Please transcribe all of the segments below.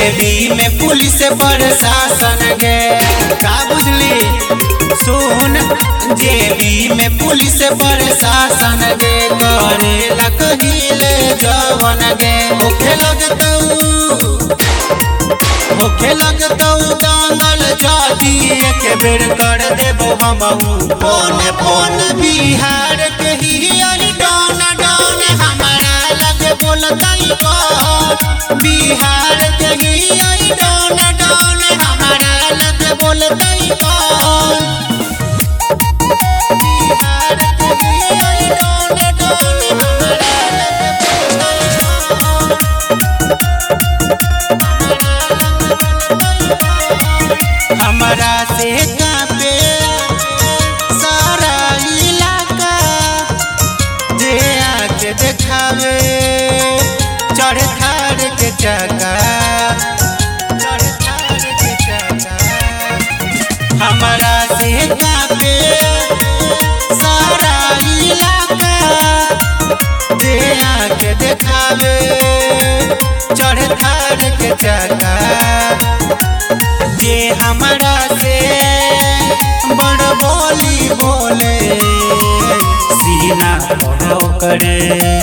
जेबी में पुलिस प्रशासन गे का बुझली सुन जेबी में पुलिस प्रशासन गे करे लकहीले जवन गे होखे लगतऊ होखे लगतऊ दंगल जाती एक बेर कर देबो हमहू फोन फोन बिहार के ही आई डॉन डॉन हमारा लगे बोलतई कौन बिहार के ही आई डॉन डॉन हमारा लगे बोलतई कौन बिहार के ही आई डॉन डॉन हमारा लगे बोलतई कौन हमरा से कापे सारा इलाका जे आके देखावे चढ़ थार के चका चढ़ थार के चका हमरा से कापे सारा इलाका जे आके देखावे चढ़ थार के चका जे हमरा से बड़ बोली बोले सीना पर करे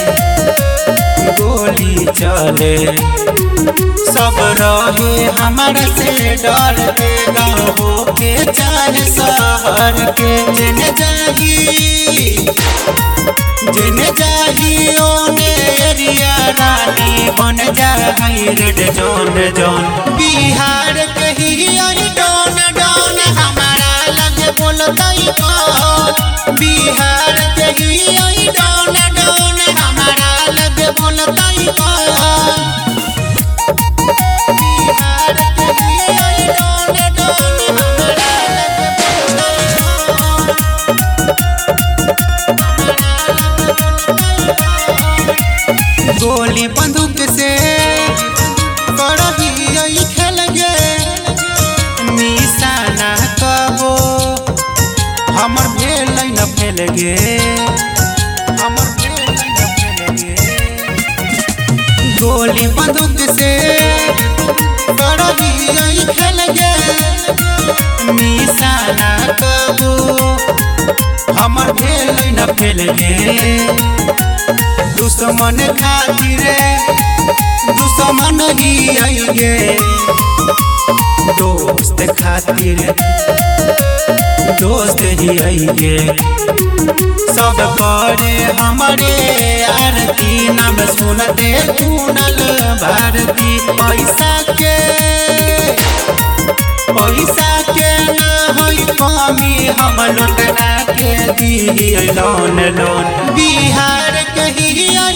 गोली चले सब रहे हमरा से डर के गाँव के चाहे शहर के जेने जाही जेने जाही ओने एरिया रानी बन जाही रेड जोन जोन बिहार के ही आई डॉन डॉन हमारा लगे बोलतई कौन बिहार के ही आई डॉन डॉन हमारा लगे बोलतई कौन बिहार के ही आई डॉन डॉन हमारा लगे बोलतई गोली बंदूक से करही यही खेल गे निशाना कबो हमर भेल न फेल गे हमर भेल न फेल गे गोली बंदूक से करही यही खेल गे निशाना कबो हमर भेल न फेल गे दुश्मन खातिर दुश्मन ही आएंगे दोस्त खातिर दोस्त ही आएंगे सब करे हमारे आरती नाम सुनते कुनल भारती पैसा के पैसा के ना होई कमी हम लौटना के दी लोन लोन बिहार के ही